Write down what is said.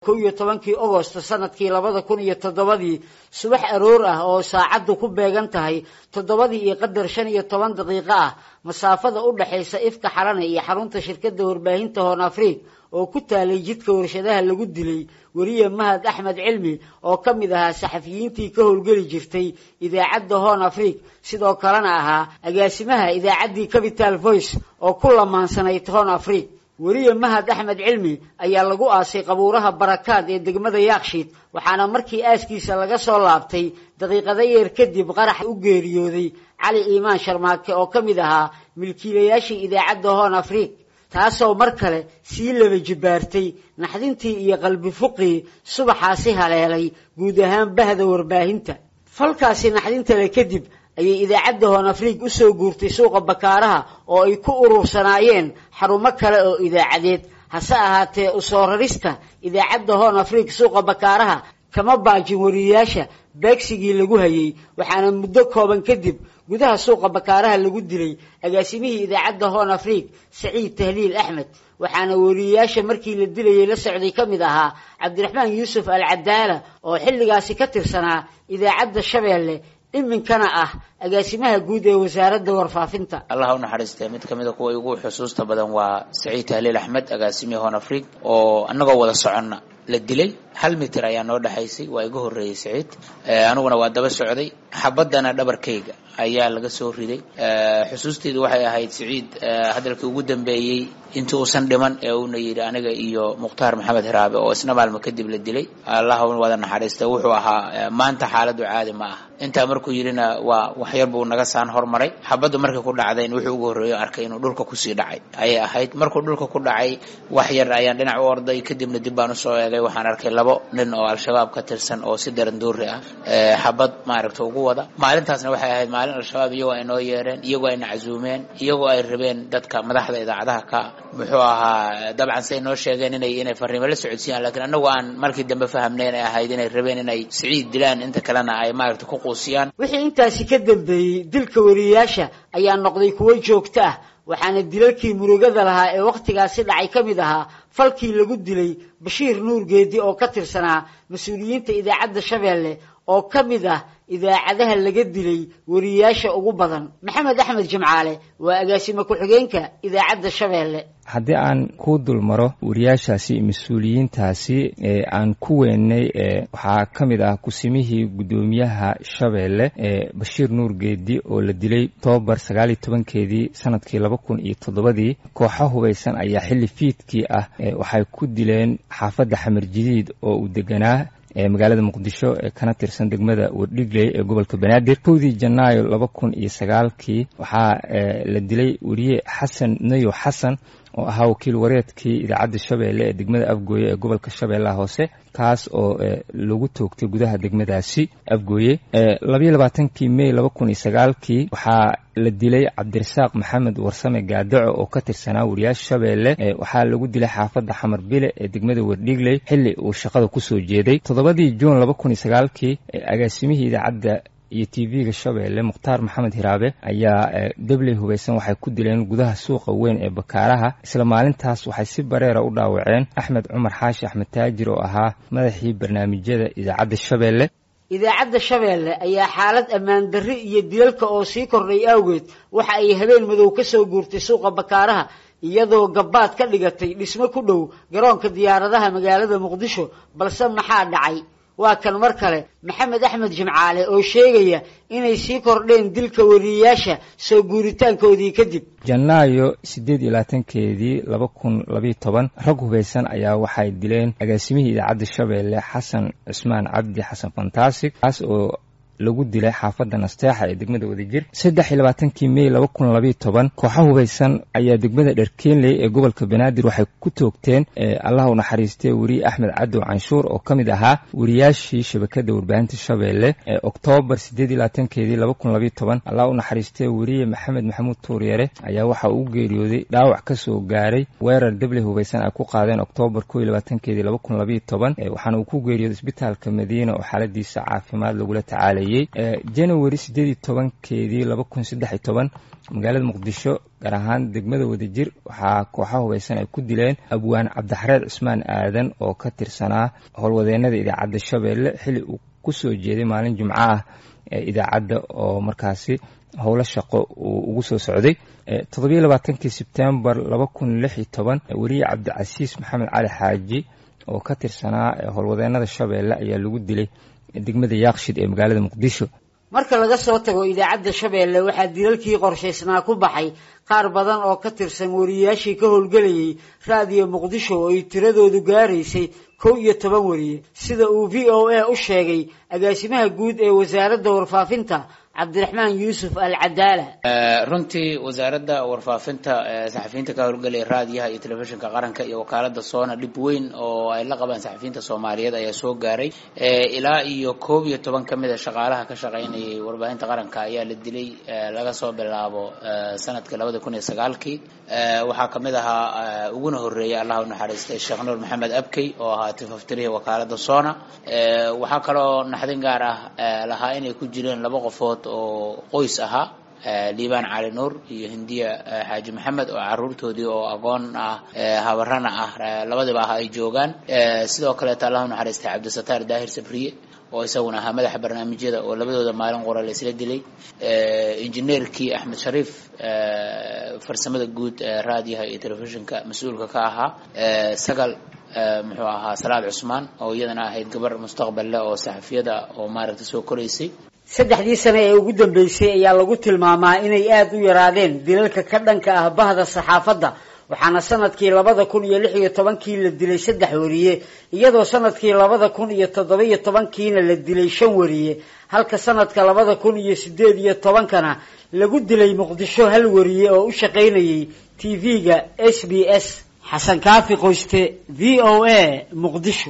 kow iyo tobankii ogosto sanadkii labada kun iyo toddobadii subax aroor ah oo saacaddu ku beegan tahay toddobadii iyo qadar shan iyo toban daqiiqo ah masaafada u dhexaysa ifka xalane iyo xarunta shirkadda warbaahinta hoon afriig oo ku taalay jidka warshadaha lagu dilay weriye mahad axmed cilmi oo ka mid ahaa saxafiyiintii ka howlgeli jirtay idaacadda hoon afriig sidoo kalena ahaa agaasimaha idaacaddii capital voice oo ku lamaansanayd hoon afriig weriye mahad axmed cilmi ayaa lagu aasay qabuuraha barakaad ee degmada yaakshiid waxaana markii aaskiisa laga soo laabtay daqiiqada yeer kadib qarax u geeriyooday cali iimaan sharmaake oo ka mid ahaa milkiilayaashii idaacadda hoon afriig taasoo mar kale sii laba jibbaartay naxdintii iyo qalbi fuqii subaxaasi haleelay guud ahaan bahda warbaahinta falkaasi naxdinta le kadib ayay idaacadda hoon afriig u soo guurtay suuqa bakaaraha oo ay ku urursanaayeen xarumo kale oo idaacadeed hase ahaatee usoo rarista idaacadda hoon afriig suuqa bakaaraha kama baajin wariyayaasha beegsigii lagu hayay waxaana muddo kooban kadib gudaha suuqa bakaaraha lagu dilay agaasimihii idaacadda hoon afriig saciid tahliil axmed waxaana weriyayaasha markii la dilayay la socday ka mid ahaa cabdiraxmaan yuusuf al cadaala oo xilligaasi ka tirsanaa idaacadda shabeelle iminkana ah agaasimaha guud ee wasaaradda warfaafinta allah u naxariistee mid ka mid a kuwa ugu xusuusta badan waa saciid tahliil axmed agaasimihii hoon afriig oo annagoo wada soconna la dilay hal mitir ayaa noo dhexaysay waa iga horreeyey saciid aniguna waa daba socday xabaddana dhabarkayga ayaa laga soo riday xusuusteydu waxay ahayd saciid hadalkii ugu dambeeyey intii uusan dhiman ee uuna yidhi aniga iyo mukhtaar maxamed hiraabe oo isna maalmo kadib la dilay allah wada naxariista wuxuu ahaa maanta xaaladdu caadi ma ah intaa markuu yidhina waa waxyar buu naga saan hormaray xabaddu markay ku dhacdayn wuxuu ugu horreeyo arkay inuu dhulka kusii dhacay ayay ahayd markuu dhulka ku dhacay wax yar ayaan dhinac u orday kadibna dib baan usoo eegay waxaan arkay labo nin oo al-shabaab ka tirsan oo si daranduuri ah xabad maaragta ugu wada maalintaasna waxay ahayd maalin al-shabaab iyagoo ay noo yeereen iyagoo ayna casuumeen iyagoo ay rabeen dadka madaxda idaacadaha ka muxuu ahaa dabcan say noo sheegeen inay inay fariimo la socodsiiyaan lakiin annagu aan markii dambe fahamnayn ay ahayd inay rabeen inay siciid dilaan inta kalena ay maaragta ku quusiyaan wixii intaasi ka dambeeyey dilka wariyayaasha ayaa noqday kuwo joogto ah waxaana dilalkii murugada lahaa ee wakhtigaasi dhacay ka mid ahaa falkii lagu dilay bashiir nuur geedi oo ka tirsanaa mas-uuliyiinta idaacadda shabeelle oo ka mid ah idaacadaha laga dilay wariyayaasha ugu badan maxamed axmed jimcaale waa agaasime ku-xigeenka idaacadda shabeelle haddii aan ku dul maro wariyaashaasi mas-uuliyiintaasi ee aan ku weynay waxaa ka mid ah kusimihii guddoomiyaha shabeelle ee bashiir nuur geedi oo la dilay tobabar sagaal iyo tobankeedii sanadkii laba kun iyo toddobadii kooxo hubaysan ayaa xilli fiidkii ah waxay ku dileen xaafadda xamar jadiid oo uu deganaa ee magaalada muqdisho ee kana tirsan degmada wardhigley ee gobolka banaadir kowdii janaayo laba kun iyo sagaalkii waxaa la dilay weriye xasan nayo xasan oo ahaa wakiil wareedkii idaacadda shabeelle ee degmada afgooye ee gobolka shabeellaha hoose kaas oo lagu toogtay gudaha degmadaasi afgooye labayo labaatankii may laba kun iyo sagaalkii waxaa la dilay cabdirasaaq maxamed warsame gaadaco oo ka tirsanaa wariyaasha shabeelle waxaa lagu dilay xaafadda xamar bile ee degmada wardhigley xilli uu shaqada kusoo jeeday toddobadii juun laba kun iyo sagaalkii agaasimihii idaacadda iyo t v-ga shabeelle mukhtaar maxamed hiraabe ayaa debley hubaysan waxay ku dileen gudaha suuqa weyn ee bakaaraha isla maalintaas waxay si bareera u dhaawaceen axmed cumar xaashi axmed taajir oo ahaa madaxii barnaamijyada idaacadda shabeelle idaacadda shabeelle ayaa xaalad ammaan darri iyo dilalka oo sii kordhay awgeed waxa ay habeen madow ka soo guurtay suuqa bakaaraha iyadoo gabbaad ka dhigatay dhismo ku dhow garoonka diyaaradaha magaalada muqdisho balse maxaa dhacay waa kan mar kale maxamed axmed jimcaale oo sheegaya inay sii kordheen dilka wariyayaasha soo guuritaankoodii kadib janaayo siddeed iyo labaatankeedii laba kun labayo toban rag hubaysan ayaa waxay dileen agaasimihii idaacadda shabeelle xasan cusmaan cabdi xasan fantasig kaas oo lagu dilay xaafadda nasteexa ee degmada wadajir saddex iyo labaatankii may laba kun labayo toban kooxo hubaysan ayaa degmada dherkeenley ee gobolka banaadir waxay ku toogteen allah u naxariistay weriye axmed cadow canshuur oo ka mid ahaa wariyaashii shabakadda warbaahinta shabeelle ee oktoobar siddeed iyo labaatankeedii laba kun labayo toban allah u naxariistay weriye maxamed maxamuud tuuryare ayaa waxa uu geeriyooday dhaawac ka soo gaaray weerar deble hubaysan ay ku qaadeen oktoobar koo iyo labaatankeedii laba kun labayo toban waxaana uu ku geeriyooday isbitaalka madiina oo xaaladiisa caafimaad lagula tacaalay howlgelayay january siddeed iyo tobankeedii laba kun saddex iyo toban magaalada muqdisho gaar ahaan degmada wadajir waxaa kooxaha hubeysan ay ku dileen abwaan cabdixareed cusmaan aadan oo ka tirsanaa howlwadeenada idaacadda shabeelle xilli uu kusoo jeeday maalin jimco ah ee idaacadda oo markaasi howlo shaqo uu ugu soo socday toddobiyo labaatankii sebtembar laba kun lix iyo toban weriye cabdicasiis maxamed cali xaaji oo ka tirsanaa howlwadeenada shabeelle ayaa lagu dilay degmada yaaqshid ee magaalada muqdisho marka laga soo tago idaacadda shabeelle waxaa dilalkii qorshaysnaa ku baxay qaar badan oo ka tirsan wariyayaashii ka howlgelayay raadiyo muqdisho oo ay tiradoodu gaaraysay kow iyo toban weriye sida uu v o a u sheegay agaasimaha guud ee wasaaradda warfaafinta cabdiraxmaan yuusuf al cadaala runtii wasaaradda warfaafinta saxafiyiinta ka howlgelaya raadiyaha iyo telefishinka qaranka iyo wakaalada soona dhib weyn oo ay la qabaan saxafiyiinta soomaaliyeed ayaa soo gaaray ilaa iyo koob iyo toban ka mid a shaqaalaha ka shaqaynayay warbaahinta qaranka ayaa la dilay laga soo bilaabo sanadkii labada kun iyo sagaalkii waxaa kamid ahaa uguna horeeyay allah u naxariistay sheekh nuur maxamed abkey oo ahaa tifaftirihi wakaalada soona waxaa kaloo naxdin gaar ah lahaa inay ku jireen laba qofood oo qoys ahaa liibaan cali nuur iyo hindiya xaaji maxamed oo caruurtoodii oo aqoon ah habarana ah labadiba ah ay joogaan sidoo kaleeto allah u naxariistay cabdisataar daahir sabriye oo isaguna ahaa madaxa barnaamijyada oo labadooda maalin qora la isla dilay injineerkii axmed shariif farsamada guud ee raadiyaha iyo telefishinka mas-uulka ka ahaa sagal muxuu ahaa salaad cusmaan oo iyadana ahayd gabar mustaqbal leh oo saxafiyada oo maaragtay soo koraysay saddexdii sane ee ugu dambeysay ayaa lagu tilmaamaa inay aada u yaraadeen dilalka ka dhanka ah bahda saxaafadda waxaana sanadkii labada kun iyo lix iyo tobankii la dilay saddex weriye iyadoo sanadkii labada kun iyo toddoba iyo tobankiina la dilay shan weriye halka sanadka labada kun iyo sideed iyo tobankana lagu dilay muqdisho hal weriye oo u shaqaynayay t v-ga s b s xasan kaafi qoyste v o a muqdisho